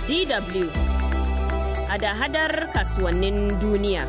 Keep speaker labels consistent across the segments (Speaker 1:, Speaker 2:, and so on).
Speaker 1: DW hada-hadar kasuwannin duniya.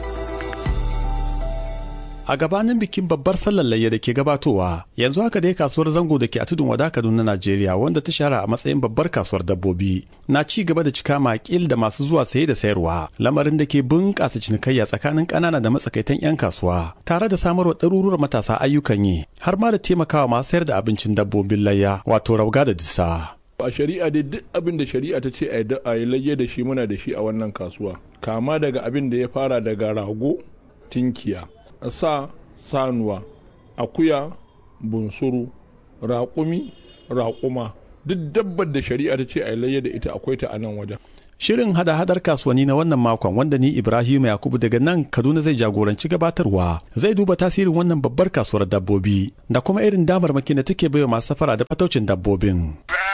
Speaker 2: A gabanin bikin babbar sallar layya da ke gabatowa, yanzu haka dai kasuwar zango da ke a tudun wada Kaduna Najeriya wanda ta shahara a matsayin babbar kasuwar dabbobi na ci gaba da cika makil da masu zuwa saye da sayarwa, lamarin da ke bunƙasa cinikayya tsakanin ƙanana da matsakaitan 'yan kasuwa, tare da samarwa ɗaruruwar matasa ayyukan yi, har ma da taimakawa masu sayar da abincin dabbobin layya, wato rauga da disa.
Speaker 3: a shari'a dai duk abin da shari'a ta ce a yi layye da shi muna da shi a wannan kasuwa kama daga abin da ya fara daga rago tinkiya sa sanuwa akuya bunsuru raƙumi raƙuma duk dabbar da shari'a ta ce a yi layye da ita akwai ta a nan wajen
Speaker 2: Shirin hada-hadar kasuwanni na wannan makon wanda ni Ibrahim Yakubu daga nan Kaduna zai jagoranci gabatarwa zai duba tasirin wannan babbar kasuwar dabbobi da kuma irin damarmakin da take baiwa masu safara da fataucin dabbobin.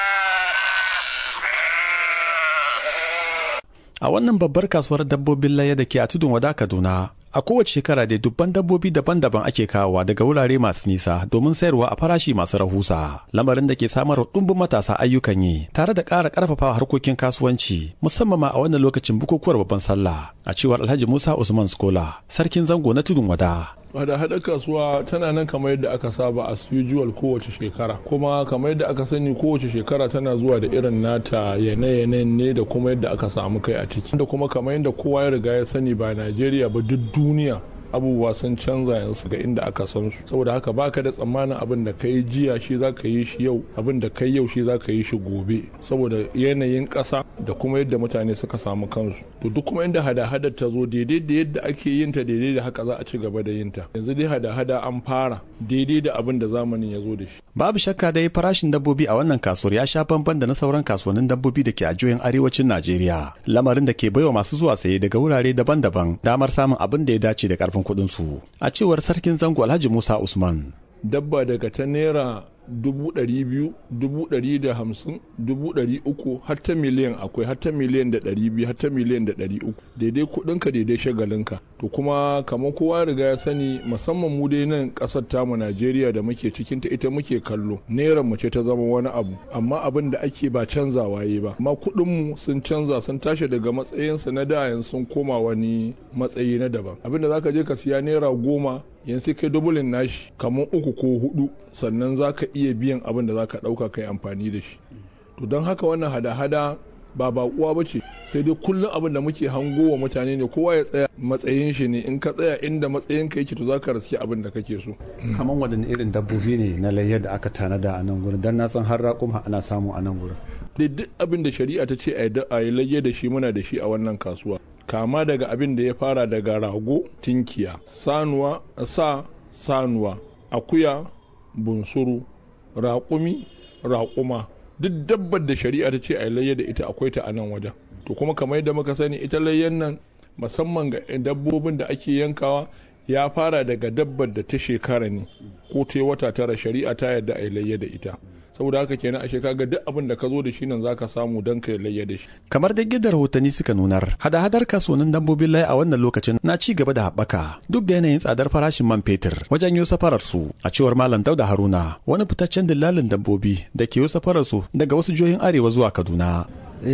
Speaker 2: A wannan babbar kasuwar dabbobin laye da ke a tudun wada Kaduna, a kowace shekara da dubban dabbobi daban-daban ake kawowa daga wurare masu nisa domin sayarwa a farashi masu rahusa lamarin da ke samar wa ɗumbin matasa ayyukan yi tare da ƙara ƙarfafa harkokin kasuwanci musamman ma a wannan lokacin bukukuwar babban sallah a cewar alhaji musa usman skola sarkin zango na tudun wada
Speaker 3: hada hada kasuwa tana nan kamar yadda aka saba as usual kowace shekara kuma kamar yadda aka sani kowace shekara tana zuwa da irin nata yanayi ne da kuma yadda aka samu kai a ciki da kuma kamar yadda kowa ya riga ya sani ba najeriya ba duk duniya abubuwa sun canza yanzu ga inda aka san su saboda haka baka da tsammanin abin da kai jiya shi za ka yi shi yau abin da kai yau shi za ka yi shi gobe saboda yanayin ƙasa da kuma yadda mutane suka samu kansu to duk kuma inda hada-hada ta zo daidai da yadda ake yin ta daidai da haka za a ci gaba da yin ta yanzu dai hada-hada an fara daidai da abin da zamanin ya zo da shi
Speaker 2: babu shakka dai farashin dabbobi a wannan kasuwar ya sha bamban da na sauran kasuwannin dabbobi da ke a jihohin arewacin Najeriya lamarin da ke baiwa masu zuwa saye daga wurare daban-daban damar samun abin da ya dace da karfin kuɗin su a cewar sarkin zango Alhaji Musa Usman
Speaker 3: dabba daga ta naira dubu ɗari biyu dubu ɗari da hamsin dubu ɗari uku har ta miliyan akwai har ta miliyan da ɗari biyu har ta miliyan da ɗari uku daidai kuɗinka daidai shagalinka to kuma kamar kowa riga ya sani musamman mu dai nan ƙasar tamu najeriya da muke cikin ta ita muke kallo naira mu ce ta zama wani abu amma abin da ake ba canzawa yi ba amma kuɗin mu sun canza sun tashi daga matsayinsu na da yanzu sun koma wani matsayi na daban abin da zaka je ka siya naira goma yanzu kai dubulin nashi kamar uku ko hudu sannan za ka iya biyan abin da za ka ɗauka kai amfani da shi to don haka wannan hada-hada ba baƙuwa ba ce sai dai kullum abin da muke hango wa mutane ne kowa ya tsaya matsayin shi ne in ka tsaya inda matsayin ka yake to za ka raske abin da kake so
Speaker 4: kamar wadanne irin dabbobi ne na layyar da aka tanada a nan gurin dan na san har raƙuma ana samu a nan gurin
Speaker 3: dai duk abin da shari'a ta ce a yi layye da shi muna da shi a wannan kasuwa kama daga abin da ya fara daga rago tinkiya sanuwa sa sanuwa akuya bunsuru raƙumi raƙuma duk dabbar da shari'a ta ce a layya da ita akwai ta a nan wajen to kuma kamar yadda muka sani ita layyan nan musamman ga dabbobin da ake yankawa ya fara daga dabbar da ta shekara ne ko ta wata tara shari'a ta yadda a layya da ita saboda haka kenan a kaga duk abin da ka zo da shi nan zaka samu don ka layya da shi
Speaker 2: kamar da gidan rahotanni suka nunar hada-hadar kasuwannin dabbobin layi a wannan lokacin na ci gaba da haɓaka duk da yanayin tsadar farashin man fetur wajen yi safarar su a cewar malam dauda haruna wani fitaccen dillalin dabbobi da ke yi safarar su daga wasu jihohin arewa zuwa kaduna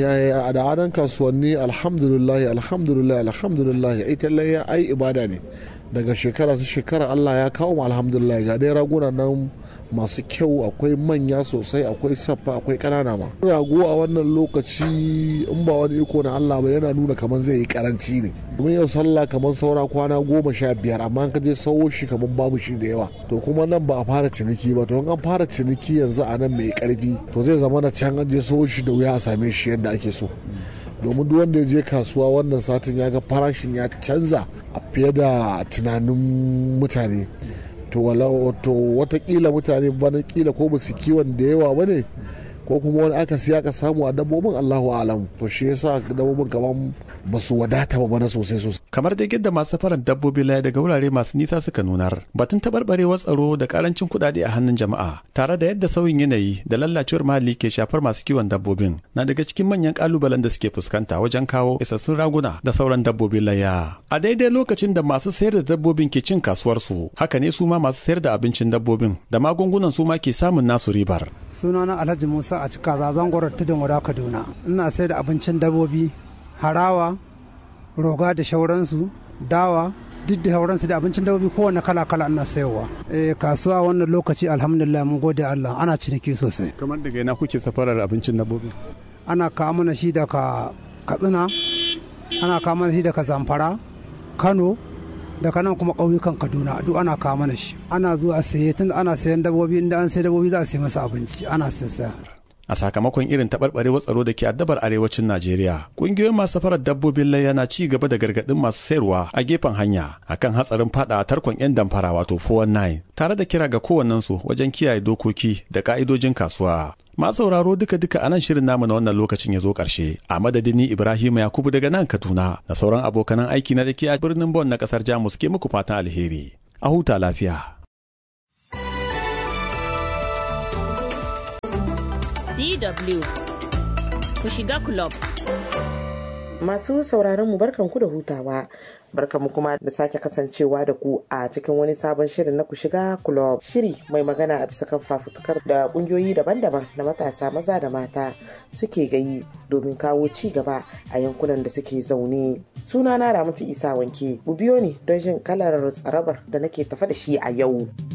Speaker 5: a da kasuwanni alhamdulillah alhamdulillah alhamdulillah ita layya ai ibada ne daga shekara su shekara Allah ya kawo mu alhamdulillah ga dai raguna nan masu kyau akwai manya sosai akwai saffa akwai kanana ma rago a wannan lokaci in ba wani iko na Allah ba yana nuna kamar zai yi karanci ne domin yau sallah kamar saura kwana goma sha biyar amma ka je sawo shi kamar babu shi da yawa to kuma nan ba a fara ciniki ba to an fara ciniki yanzu a nan mai karfi to zai zama na can an je sawo shi da wuya a same shi yadda ake so domin duk wanda ya je kasuwa wannan satin ya ga farashin ya canza a fiye da tunanin mutane to watakila mutane bana kila ko basu kiwon da yawa ba ne ko kuma wani aka siya ka samu a dabbobin Allahu alam to shi yasa dabbobin kaman ba su wadata ba bana sosai sosai
Speaker 2: kamar da yadda masu farar dabbobi laye daga wurare masu nisa suka nunar batun taɓarɓarewar tsaro da karancin kuɗaɗe a hannun jama'a tare da yadda sauyin yanayi da lallacewar muhalli ke shafar masu kiwon dabbobin na daga cikin manyan kalubalen da suke fuskanta wajen kawo isassun raguna da sauran dabbobin laya a daidai lokacin da masu sayar da dabbobin ke cin kasuwarsu haka ne su ma masu sayar da abincin dabbobin da magungunan su ma ke samun nasu ribar
Speaker 6: sunana alhaji musa a cika zazan gwarar tudun wada kaduna ina sai da abincin dabobi harawa roga da shauransu dawa duk da shauransu da abincin dabobi kowane kala kala ina sayowa eh kasuwa wannan lokaci alhamdulillah mun gode allah ana ciniki sosai
Speaker 2: kamar daga ina kuke safarar abincin dabbobi
Speaker 6: ana kawo mana shi daga katsina ana kawo mana shi daga zamfara kano daga nan kuma ƙauyukan kaduna duk ana kawo mana shi ana zuwa saye tun ana sayan dabobi inda an sai dabobi za a sayi masa abinci ana saya
Speaker 2: a sakamakon irin taɓarɓarewar tsaro da ke addabar arewacin Najeriya. Ƙungiyoyin masu safarar dabbobin layya na ci gaba da gargaɗin masu sayarwa a gefen hanya akan hatsarin fada a tarkon 'yan damfara wato 419 tare da kira ga kowannensu wajen kiyaye dokoki da ka'idojin kasuwa. Masu sauraro duka-duka a nan shirin namu na wannan lokacin ya zo ƙarshe. A madadin ni Ibrahim Yakubu daga nan Kaduna da sauran abokanan aiki na dake a birnin Bon na ƙasar Jamus ke muku fatan alheri. A huta lafiya.
Speaker 1: DW ku shiga club.
Speaker 7: Masu sauraron mu barkanku da hutawa. Barkanmu kuma da sake kasancewa da ku a cikin wani sabon shirin na ku shiga club. Shiri mai magana a bisa kan fafutukar da kungiyoyi daban-daban na matasa maza da mata suke gayi domin kawo ci gaba a yankunan da suke zaune. Sunana Ramatu Isa Wanke, ku biyo ni don jin kalar tsarabar da nake tafa da shi a yau.